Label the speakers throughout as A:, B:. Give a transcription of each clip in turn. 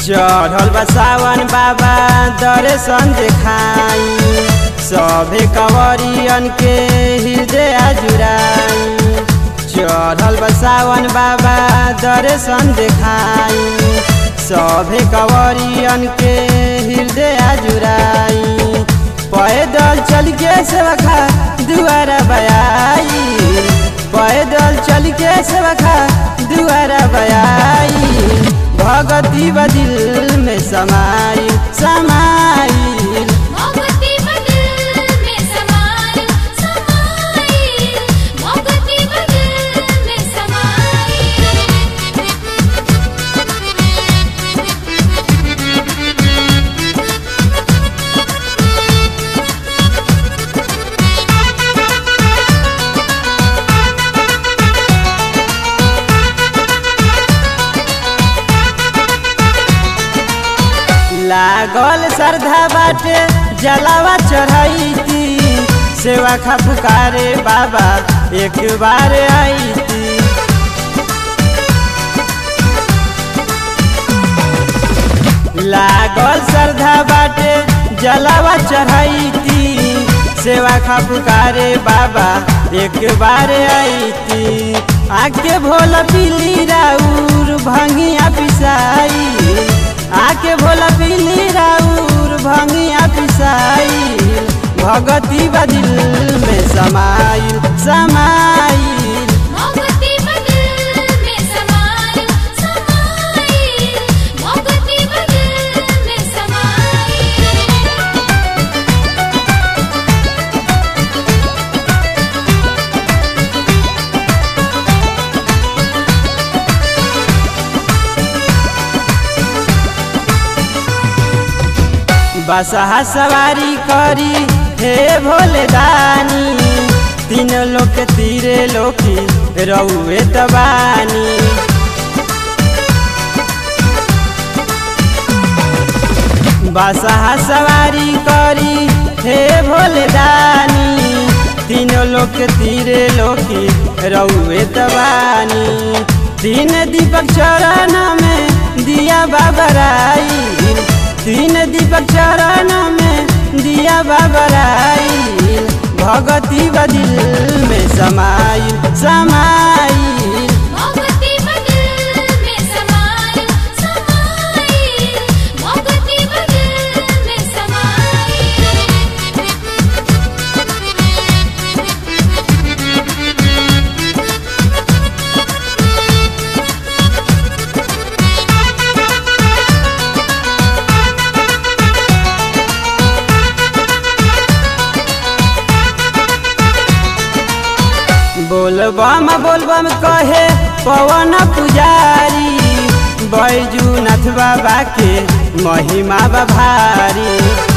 A: चढ़ल बा सावन बाबा दर्शन देखाई सभे कंवरियन के हृदय जुराई चढ़ल बा सावन बाबा दर्शन देखाई सभे कंवरियन के हृदय जुराई पैदल चल के सेवखा दुआरा बयाई पैदल चल के सेवखा दुआरा बयाई भगती बदिल में समाई समाई
B: मोगती बदल में समाई समाई मोगती बदल में
A: लागल श्रद्धा बाटे जलावा चढ़ाई सेवा खा पुकारे बाबा एक बार आई थी लागल श्रद्धा बाटे जलावा चढ़ाई सेवा खा पुकारे बाबा एक बार आई थी आके भोला पीली राउर भंगिया पिसाई आके भोला पीली राउर भंगिया पिसाई भगती बदिल में समाइल समाइल
B: मोगती बदल में समाई समाई मोगती बदल में समाई
A: बसहा सवारी करी हे भोले दानी तीन लोग के तीरे लोकी रउए तबानी बसहा सवारी करी हे भोले दानी तीनों लोग के तीरे लोकी रउए तबानी तीन दीपक चरण में दिया बाबराई तीन दीपक चरण में दिया बाबराई भगती बदिल में समाइल समाइल
B: मोगती बदल में समाई समाई मोगती बदल में
A: बोलबम बोलबम कहे पवन पुजारी बैजूनाथ बाबा के महिमा बभारी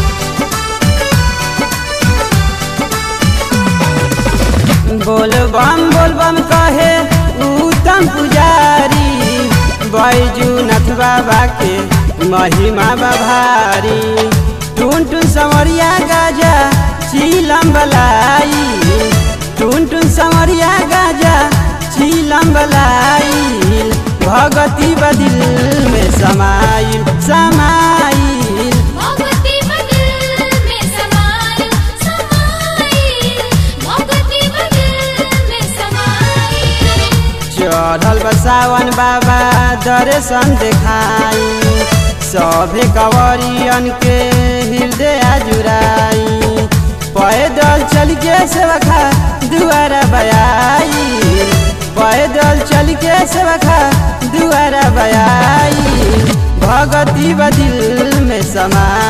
A: बोलबम बोलबम कहे उत्तम पुजारी बैजूनाथ बाबा के महिमा बभारी टून टून संवरिया गाजा चीलम बलाई टून टून संवरिया गाजा चीलम बलाई भगती बदिल में समाइल समाइल
B: मोगती बदल में समाई समाई मोगती बदल में समाई
A: चढ़ल बा सावन बाबा दर्शन देखाई सभे कंवरियन के हृदय जुराई पैदल चल के सेवखा दुआरा बयाई पैदल चल के सेवखा दुआरा बयाई भगती बदिल में समा